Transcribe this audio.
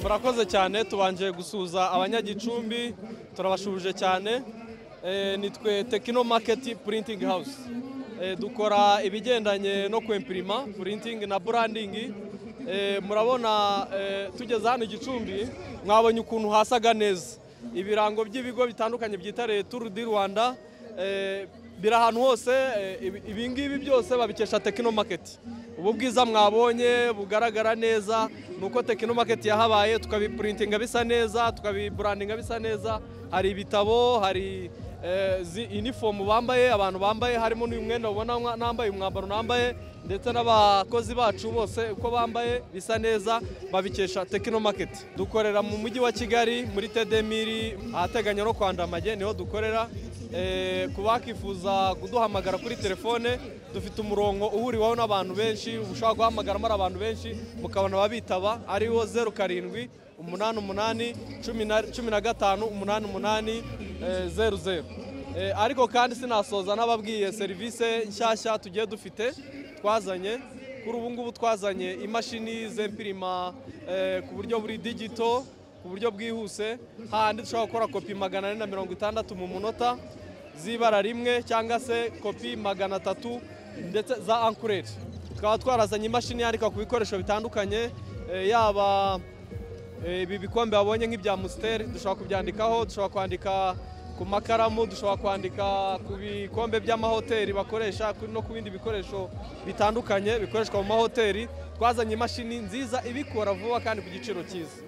murakoze cyane tubanje gusuhuza abanyagicumbi turabashuhuje cyane Eh, nitwe tekino maketi purintingi hawusi dukora ibigendanye no kwempirima purintingi na burandingi Eh, murabona eh, tugeze hano igicumbi mwabonye ukuntu hasaga neza ibirango by'ibigo bitandukanye byitariye turu di rwanda eh, biri ahantu hose eh, ibi- ibingibi byose babikesha tekino maketi ubu bwiza mwabonye bugaragara neza ni uko tekino maketi yahabaye tukabipurintinga bisa neza tukabiburandinga bisa neza hari ibitabo hari eh, zi inifomu bambaye abantu bambaye harimo n'uyu mwenda ubona mwa- nambaye umwambaro nambaye ndetse n'abakozi bacu bose uko bambaye bisa neza babikesha tekino maketi dukorera mu mujyi wa kigali muri tedemiri ahateganya no kwandamage niho dukorera Eh, ku bakifuza kuduhamagara kuri telefone dufite umurongo uhuriweho n'abantu benshi ushobora guhamagaramo ari abantu benshi mukabona ababitaba ariwo zeru karindwi umunani umunani cumi na- cumi na gatanu umunani umunani eh, zeru zeru Eh, ariko kandi sinasoza n'ababwiye serivisi nshyashya tugiye dufite twazanye kuri ubu ngubu twazanye imashini zempirima eh, ku buryo buri digito ku buryo bwihuse hahandi dushobora gukora kopi magana ane na mirongo itandatu mu munota z'ibara rimwe cyangwa se kopi magana atatu ndetse za ankureri tukaba twarazanye imashini yandika ku bikoresho bitandukanye eh, yaba eh, ibi bikombe babonye nk'ibya musiteri dushobora kubyandikaho dushobora kwandika ku makaramu dushobora kwandika ku bikombe by'amahoteli bakoresha ku- no ku bindi bikoresho bitandukanye bikoreshwa mu mahoteli twazanye imashini nziza ibikora vuba kandi ku giciro cyiza